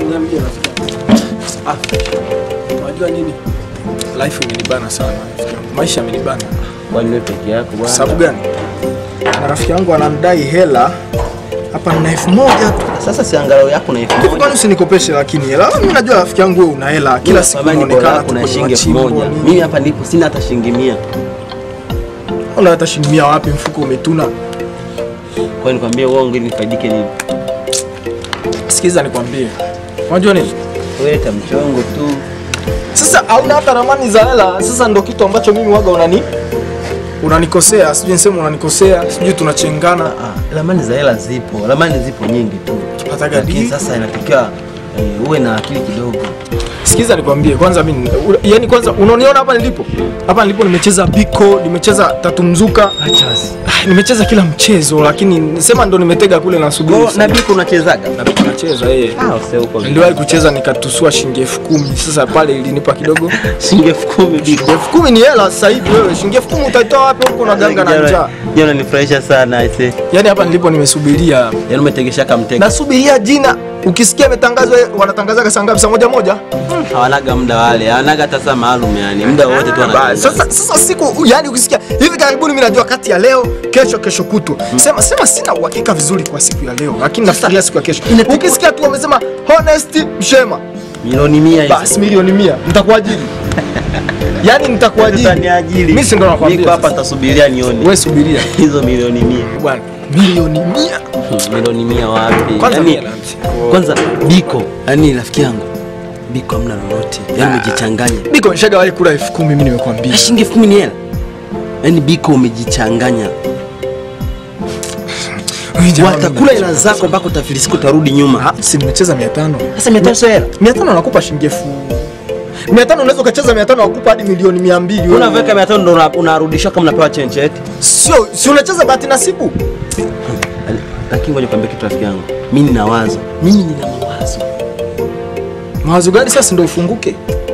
Niambie rafiki. Ah, unajua nini? Life imenibana sana rafiki yangu. Maisha yamenibana. Kwani wewe peke yako bwana? Sababu gani? Na rafiki yangu anamdai hela hapa na elfu moja tu. Sasa si angalau yako na elfu Hivi moja. kwani usinikopeshe lakini hela? Mimi najua rafiki yangu wewe una hela. Kila siku Baba, niko unaonekana yako tu na kwenye shilingi elfu machimbo, moja. nini. Mimi hapa ndipo sina hata shilingi mia. Una hata shilingi mia wapi mfuko umetuna? Kwa nikwambie uongo ili nifaidike nini? Sikiza nikwambie. Unajua nini? Wewe ta mchongo tu. Sasa hauna hata ramani za hela. Sasa ndo kitu ambacho mimi waga unani unanikosea, sijui niseme unanikosea, sijui tunachengana. Ah, ramani za hela zipo, ramani zipo nyingi tu. Tupataga Lakini dili. sasa inatakiwa eh, uwe na akili kidogo. Sikiza nikwambie kwanza mimi yani kwanza unaniona hapa nilipo? Hapa nilipo nimecheza biko, nimecheza tatu mzuka. Acha basi. Ah, nimecheza kila mchezo lakini sema ndo nimetega kule nasubiri. Kwa na biko unachezaga? na biko nacheza yeye. Ah, usee huko. Niliwahi kucheza nikatusua shilingi elfu kumi. Sasa pale ilinipa kidogo. shilingi elfu kumi biko. elfu kumi ni hela sasa hivi wewe. Shilingi elfu kumi utaitoa wapi huko na ganga na njaa? Jana nifurahisha sana aise. Yaani hapa nilipo nimesubiria. Yaani umetegesha kamtega. Nasubiria jina. Ukisikia imetangazwa wanatangazaga saa ngapi? Saa moja moja? Hawanaga muda wale, hawanaga hata saa maalum yani. Muda wote tu Basi, wanatangaza. Sasa, sasa siku yani ukisikia hivi karibuni, mimi najua kati ya leo kesho, kesho kutwa sema sema, sina uhakika vizuri kwa siku ya leo, lakini nafikiria siku ya kesho. inatakiwa- Ukisikia tu wamesema honest mshema, Milioni mia hizo. basi milioni mia nitakuajiri, yani nitakuajiri. Utaniajiri. Mimi si ndo nakwambia Niko hapa sasa. nitasubiria nione. Wewe subiria Hizo milioni mia. bwana, milioni mia milioni mia wapi? Kwanza Yaani, mia na- kwanza biko, yani rafiki yangu biko hamna lolote, yani umejichanganya. biko nishagawahi kula elfu kumi mimi nimekwambia. Na shilingi elfu kumi ni hela, yani biko umejichanganya. Wewe jamaa, Watakula hela zako mpaka utafilisika, utarudi nyuma. Ah, si nimecheza mia tano Sasa mia tano sio hela, mia tano nakupa shilingi elfu mia tano unaweza ukacheza mia tano wakupa hadi milioni mia mbili wewe. unaweka mia tano ndo una- unarudishwa kama unapewa chenche eti. Sio, si unacheza bahati nasibu. Lakini ngoja nikwambie kitu rafiki yangu, mimi nina wazo, mimi nina mawazo. Mawazo gani sasa ndio ufunguke?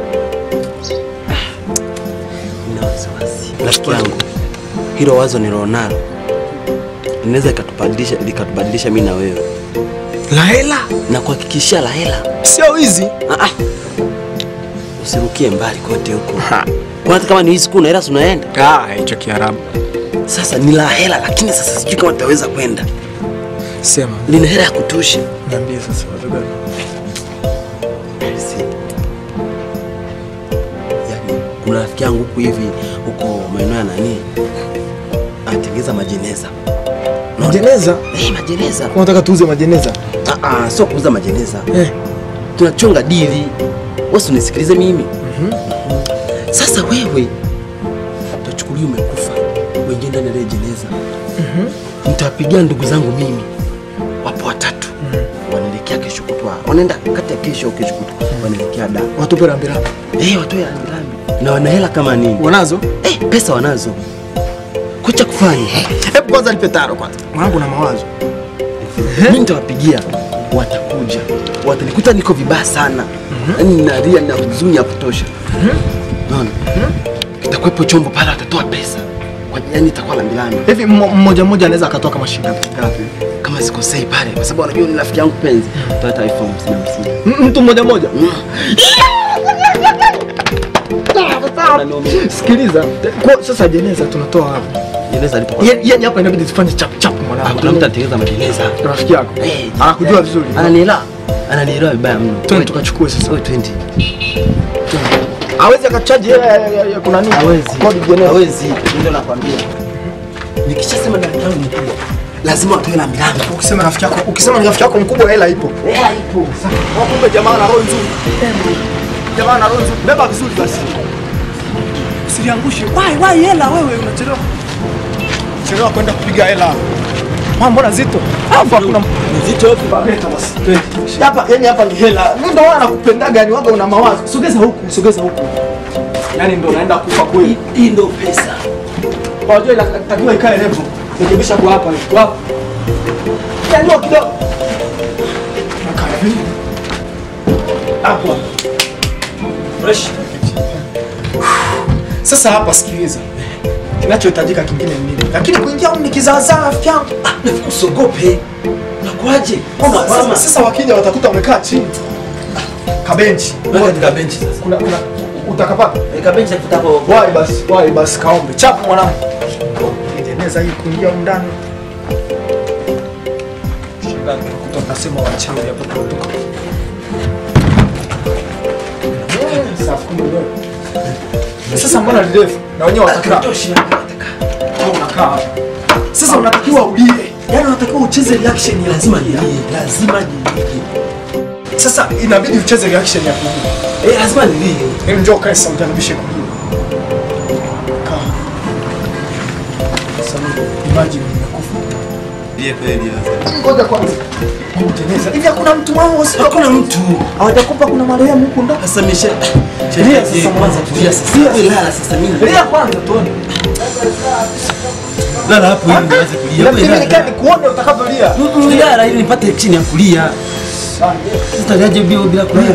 Nina wasiwasi rafiki yangu, hilo wazo nilionalo linaweza likatubadilisha likatubadilisha mimi na wewe, La hela na kuhakikishia la hela sio hizi. Ah, ah. Usirukie mbali kote huko. Kwa hata kama ni hii siku na hela si unaenda. Ah, hicho Kiarabu. Sasa ni la hela lakini sasa sijui kama tutaweza kwenda. Sema, Lina hela ya kutosha. niambie sasa wazo gani? Si. Yaani kuna rafiki yangu huku hivi huko maeneo ya nani? Anatengeza majeneza. Majeneza? Eh, majeneza. Unataka tuuze majeneza? Ah ah, sio kuuza majeneza. Eh. Tunachonga dili. Wewe unisikilize mimi. Sasa wewe utachukulia umekufa, wengine ndani ya ile jeneza. Nitawapigia ndugu zangu mimi, wapo watatu, wanaelekea kesho kutwa, wanaenda kati ya kesho au kesho kutwa, wanaelekea da Watupe rambirambi. eh, watoe rambirambi na wana hela kama nini Wanazo? eh, pesa wanazo, kucha kufanya Hebu kwanza nipe taro kwanza. Mwanangu na mawazo. mimi nitawapigia, watakuja, watanikuta niko vibaya sana, yaani nalia na huzuni ya kutosha. Naona kitakuwepo chombo pale, watatoa pesa kwa yani, itakuwa lambilambi Hivi mmo- mmoja mmoja anaweza akatoa kama shilingi ngapi? ngapi? kama sikosei pale, kwa sababu anajua ni rafiki yangu penzi, tutaweta elfu hamsini hamsini. M- Mtu mmoja mmoja. Unaniumiza. Sikiliza. Kwa sasa jeneza tunatoa wapi? Jeneza lipo kwa Yaani yaani hapa inabidi tufanye chap chap Ah, mwanangu. kuna mtu anatengeneza majeneza. rafiki yako. Eh, Anakujua vizuri. Ananielewa. Ananielewa vibaya mno. Twende tukachukue sasa. Wewe twende. Hawezi akachaji hela ya, ya, ya kuna nini? Hawezi. Kodi jeneza. Hawezi. Ndio nakwambia. Nikishasema ndani yangu ni kubwa. Lazima watoe la milango. Ukisema rafiki yako, ukisema ni rafiki yako mkubwa hela ipo. Hela ipo. Kumbe jamaa na roho nzuri. Jamaa na roho nzuri. Beba vizuri basi. Usiliangushe. Wai wai hela wewe unachelewa. Chelewa kwenda kupiga hela. Mama mbona zito? Hapa kuna Nzito yote. Leta basi. Twende. Hapa yani hapa ni hela. Mimi ndo wana nakupendaga yani waga una mawazo. Sogeza huku, sogeza huku. Yani ndo naenda kufa kweli. Hii ndio pesa. Wajua inatakiwa ikae level. Rekebisha kwa hapa. Kwa hapa. Nyanyua kidogo. Nakaa hivi. Hapo. Fresh. Sasa hapa sikiliza. Kinachohitajika kingine ni nini? Lakini kuingia huko ni kizaazaa rafiki yangu. Usogope. Unakuaje? Mbona Sasa, mama? sasa wakija watakuta wamekaa chini. kabenchi. Weka katika benchi sasa. Kuna kuna utakapata. Weka benchi ya kutapo. Wai basi, wai basi kaombe. Chapu mwanangu. Tengeneza hii kuingia humu ndani. Shangaa tunakuta tunasema wachawi hapo tunatoka. Eh, safi kumbe wewe. Sasa mbona ni refu? Na wenyewe watakaa. Toshi na nataka. Au unakaa hapa. Sasa unatakiwa ulie. Yaani unatakiwa ucheze reaction ya Lazima kulia. nilie, lazima nilie. Sasa inabidi ucheze reaction ya kulia. Eh, lazima nilie. Hebu njoo kae sasa utanibishe kulia. Kaa. Sasa imagine nimekufa. Nilie kweli sasa. Ngoja kwanza. Kutengeneza. Hivi hakuna mtu wao sio? Hakuna mtu. Hawajakupa kuna marehemu huko ndani. Sasa mesha. Tulia sasa kwanza tulia sasa. Wewe lala sasa mimi. Lia kwanza tuone. Lala hapo ili niweze kulia. Na Wewe mimi nikaa lala. nikuone utakavyolia. Mm, Lala ili nipate action ya kulia. Sasa gaje bila bila kulia.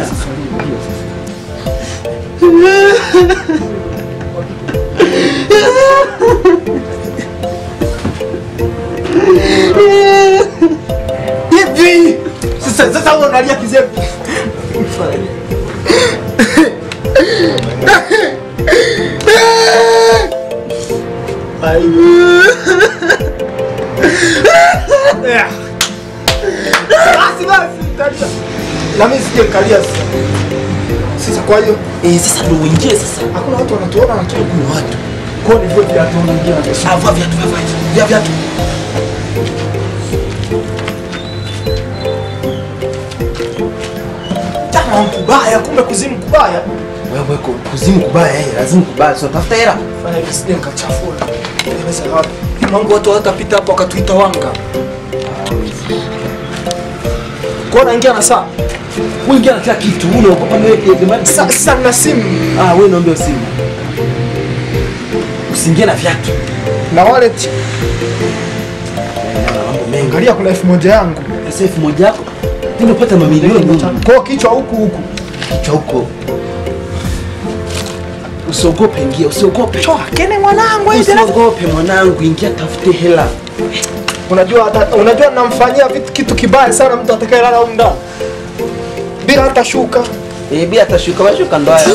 Hivi. Sasa sasa wewe unalia kizembe. Basi basi kalia. Na mimi sije kalia sasa. Sasa kwa hiyo Eh, sasa ndio uingie sasa. hakuna watu wanatuona na tu. Kuna watu. Kwa ni vile viatu unaingia na pesa. Ah, vaa viatu, vaa viatu. Vaa viatu. Tama kubaya kumbe kuzimu kubaya. Wewe ku- kuzimu kubaya eh, lazima kubaya. So tafuta hela. Fanya hivi sije nikachafua. Tengeneza wapi? Mungu watu watapita hapo wakatuita wanga. Kwa naingia na saa. Wewe ingia na kila kitu. Unaogopa niweke demani. Sasa sasa na simu Ah, wewe naomba simu. Usiingie na viatu. na wallet. Mambo mengi. Angalia kuna elfu moja yangu. Pesa elfu moja yako. Ndio upata mamilioni Kwa hiyo kichwa huku huku. kichwa huko. Usiogope, ingia, usiogope. Toa kene mwanangu hizi na Usiogope mwanangu, ingia tafute hela. unajua hata unajua namfanyia vitu kitu kibaya sana mtu atakayelala huko ndani. Bila hata shuka. Eh, bila atashuka, washuka ndo haya.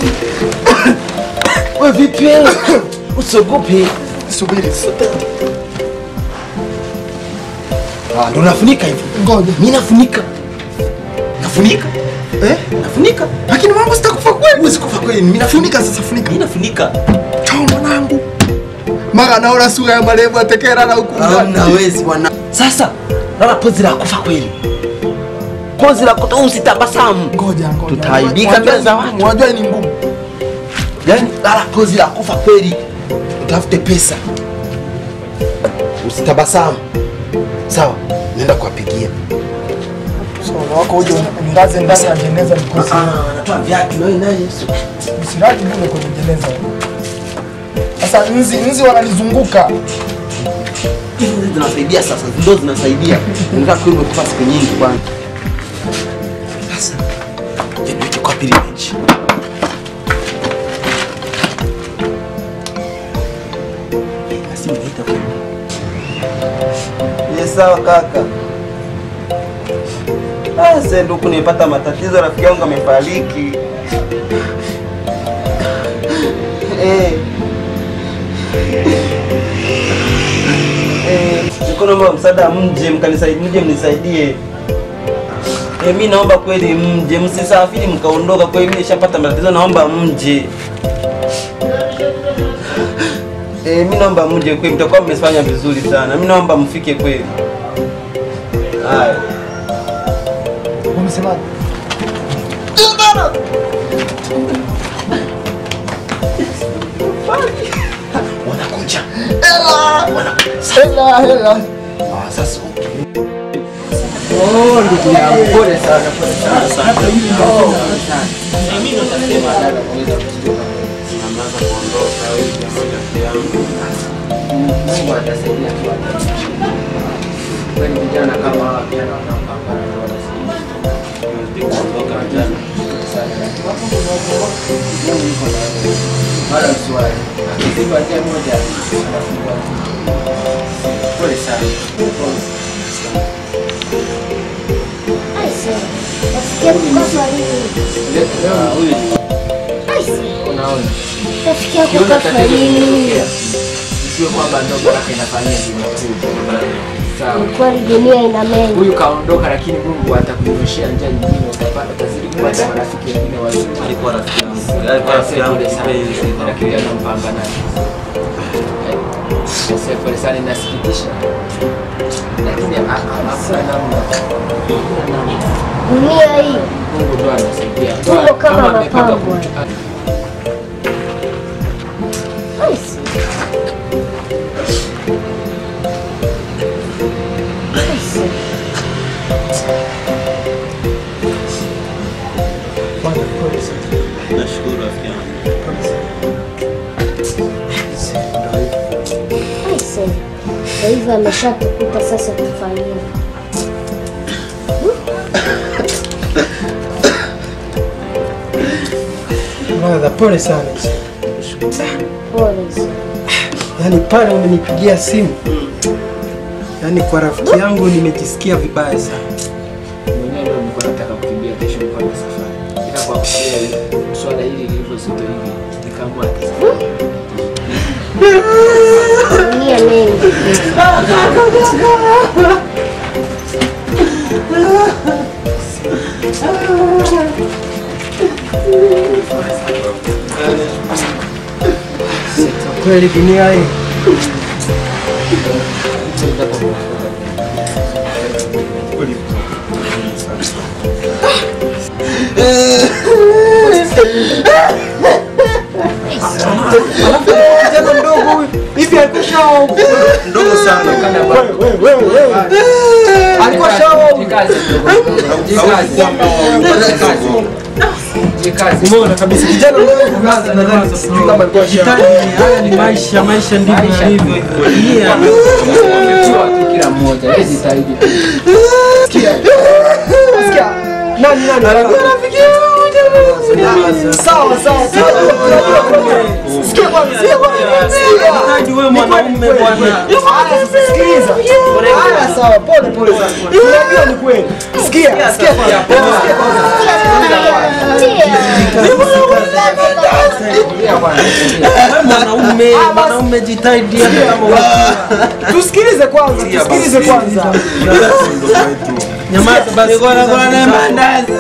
Wewe vipi wewe? Usiogope. Subiri. Ah, ndo nafunika hivi. Ngoja. Mimi nafunika. Nafunika. Eh? Nafunika. Lakini mambo sitakufa kweli. Huwezi kufa kweli. Mimi nafunika. Funika sasa funika. Mimi nafunika. Toa mwanangu. Mara naona sura ya marehemu atakayelala huku ndani. Hamna wezi bwana. Sasa, lala pozi la kufa kweli. Pozi la kufa usitabasamu. Ngoja ngoja. Tutaaibika Unajua mbele za ni watu. ngumu, Unajua ni ngumu. Yaani lala pozi la kufa kweli. Utafute pesa. Usitabasamu. Sawa? Nenda kuwapigia. So wako uje unilaze ndani ya jeneza nikosi. Ah, anatoa viatu na wewe naye. Usiraji bure kwenye jeneza. Sasa nzi nzi wananizunguka. Hizi ndio zinasaidia sasa. Ndio zinasaidia. Ndio kweli umekufa siku nyingi bwana. Sasa. Je, niweke kwa pili benchi. Basi niita kwa Ni sawa kaka. Ah, sasa ndio kunipata matatizo, rafiki yangu amefariki. Eh. Eh, niko naomba msaada mje mkanisaidie, mje mnisaidie. Eh, mimi naomba kweli mje, msisafiri mkaondoka. Kwa hiyo mimi nishapata matatizo, naomba mje. Eh, mimi naomba mje kweli, mtakuwa mmefanya vizuri sana. Mimi naomba mfike kweli. Haya. Umesemaje? wanakuja. Hela hela. Ah, sasa okay. Oh, ndugu yangu, pole sana, pole sana. Oh, mimi ndo nitasema dada kuweza kuchukua. Naanza kuondoka huyu jamaa rafiki yangu. Mungu atasaidia tu atasaidia. Kwani vijana kama hawa vijana wanapambana na wanasaidia. Tunazidi kuondoka vijana. Mungu yuko na wewe. Wala usiwahi. Akiziba njia moja anafungua. Pole sana. Pole. I see. That's rafiki yako kafa lini? Huyu Aise, unaona. rafiki yako Ukiona kafa tatizo lini? likitokea, isiwe kwamba ndo baraka inafanyia zinakuja. Sawa. Ni kweli dunia ina mengi. Huyu kaondoka, lakini Mungu atakunyoshea njia nyingine, utapata utazidi kupata marafiki wengine wazuri. Alikuwa rafiki yangu. Alikuwa rafiki yangu kipenzi. lakini ana mpambanaji. Sasa pole sana, inasikitisha, lakini ha- ha- hakuna namna. Hakuna namna. Dunia hii Mungu ndo anasaidia. Mungu kama amepanga mapambo. kutu- Aise. Aise. Nashukuru rafiki yangu. Aise. Kwa hivyo ameshatukuta sasa tufanyie. Brother, pole sana. Pole sana. Yaani pale umenipigia simu, yaani kwa rafiki yangu nimejisikia vibaya sana. mwenyewe ndio nilikuwa nataka kukimbia kesho kufanya safari, ila kwa kusikia swala hili lilivyo zito hivi nikaamua Dunia mengi. Kweli dunia hii tena mdogo huyu hivi alikuwa shao Ndogo sana. wewe wewe wewe alikuwa shao umeona kabisa kijana mdogo kaza nadhani sijui kama alikuwa shao haya ni maisha maisha ndivyo Maisha. yalivyo dunia kila mmoja wewe jitahidi sikia nani nani sawa sawa sawa sikia kwanza sikia kwanza sikia wewe mwanaume bwana. Haya, sasa sikiliza. Haya, sawa, pole pole sana. Unajua ni kweli. Sikia, sikia kwanza. Sikia kwanza. Wewe mwanaume, mwanaume jitahidi hata kama unakuwa. Tusikilize kwanza, tusikilize kwanza. Nyamaza basi. Bwana bwana mandazi.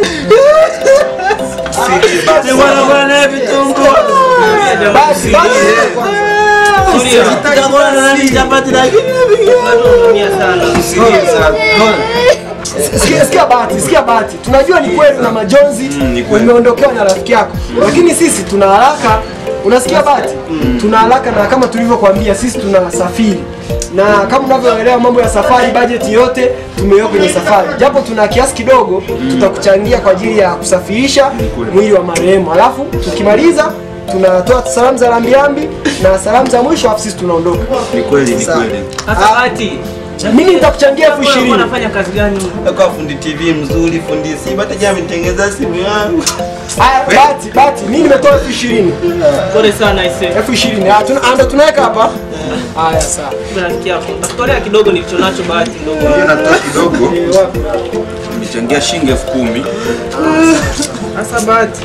Bwana bwana vitunguu. Basi, basi. Sitaki bwana nani chapati lakini Sikia, sikia bahati, sikia bahati. Tunajua ni kweli una majonzi, umeondokewa na rafiki yako, lakini sisi tuna haraka. Unasikia bahati? Tuna haraka na kama tulivyokuambia sisi tunasafiri na kama unavyoelewa mambo ya safari, bajeti yote tumeiweka kwenye safari, japo tuna kiasi kidogo tutakuchangia kwa ajili ya kusafirisha mwili wa marehemu, alafu tukimaliza tunatoa salamu za rambirambi na salamu za mwisho, alafu sisi tunaondoka. Ni kweli, ni kweli. Sasa Bahati, Mimi nitakuchangia elfu wewe ishirini. unafanya kazi gani? Kwa fundi TV mzuri, fundi simu, hata jana ametengeneza simu yangu. Haya, bahati, bahati, mimi nimetoa elfu ishirini. Pole sana ise. elfu ishirini Ah, tuna- anda tunaweka hapa haya sawa Kumbe rafiki yako. Nakutolea kidogo nilicho nacho Bahati ndogo. Hiyo natoa kidogo. Eh, wapi? Nimechangia shilingi elfu kumi. Sasa Bahati.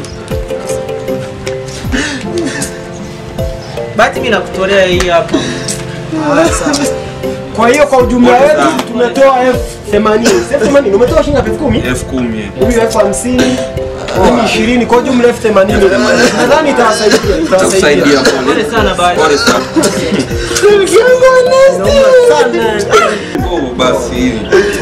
Bahati mimi nakutolea hii hapa. Haya, sawa. kwa hiyo kwa ujumla Pole wetu sana. tumetoa elfu themanini elfu themanini umetoa shilingi ngapi? elfu kumi elfu kumi. huyu elfu hamsini mimi ishirini kwa ujumla elfu themanini nadhani itawasaidia Itakusaidia itawasaidia pole. Pole sana Bahati. Pole sana. Oh, basi hili.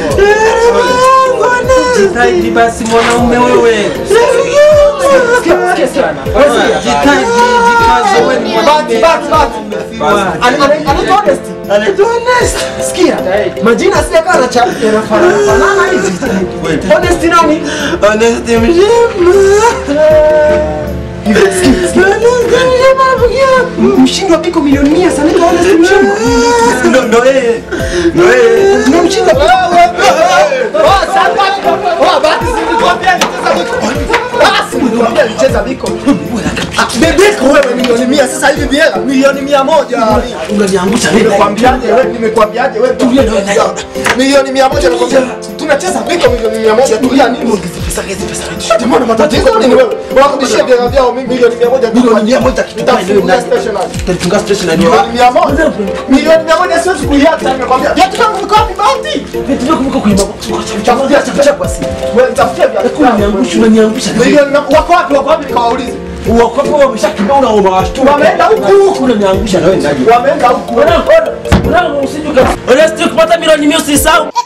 Jitahidi basi mwanaume wewe. Sikia, sikia sana Jitahidi, jikaze wewe ni Bahati, bahati, bahati. Ana- ana- anaitwa Honest. Sikia, majina sijakaa na cha yanafanana fanana hivi. Honest nani? Honesty mshema. Hivi, sikia, sikia. Mshindi wa piko milioni mia sana anaitwa Honest Mshimba. Ndo ndo yeye. Ndo yeye. Ndio mshinda. Oh, sasa. Oh, bahati sikukwambia nicheza biko. Basi nilikwambia nicheza biko. Ah, Bebeko wewe ni milioni mia sasa hivi biela milioni mia moja Unaniangusha wewe. Nimekwambiaje wewe, nimekwambiaje wewe, Tulia na wewe. milioni mia moja nakwambia, tunacheza viko milioni mia moja. Tulia nini? Pesa hizi pesa. Jamani, matatizo nini wewe? Warudishie vyela vyao, mimi milioni mia moja Milioni mia moja kitu gani wewe Nitafungulia nani? stationary. Utanifunga station na Milioni nini? mia moja milioni mia moja siwezi kuiacha, nimekwambia. Viatu vyangu viko wapi Bahati? Vitu vyako viko kuiba. Tafutia chakucha kwa simu. Wewe nitafutia viatu vyangu. Unaniangusha unaniangusha. Milioni na- wako wapi? Wako wapi? Nikawaulize. Uokopo wameshakimbia una unawashtua. Wameenda huku. Unaniangusha na wewe nani? Wameenda huku. Unasije kupata milioni mia usisahau.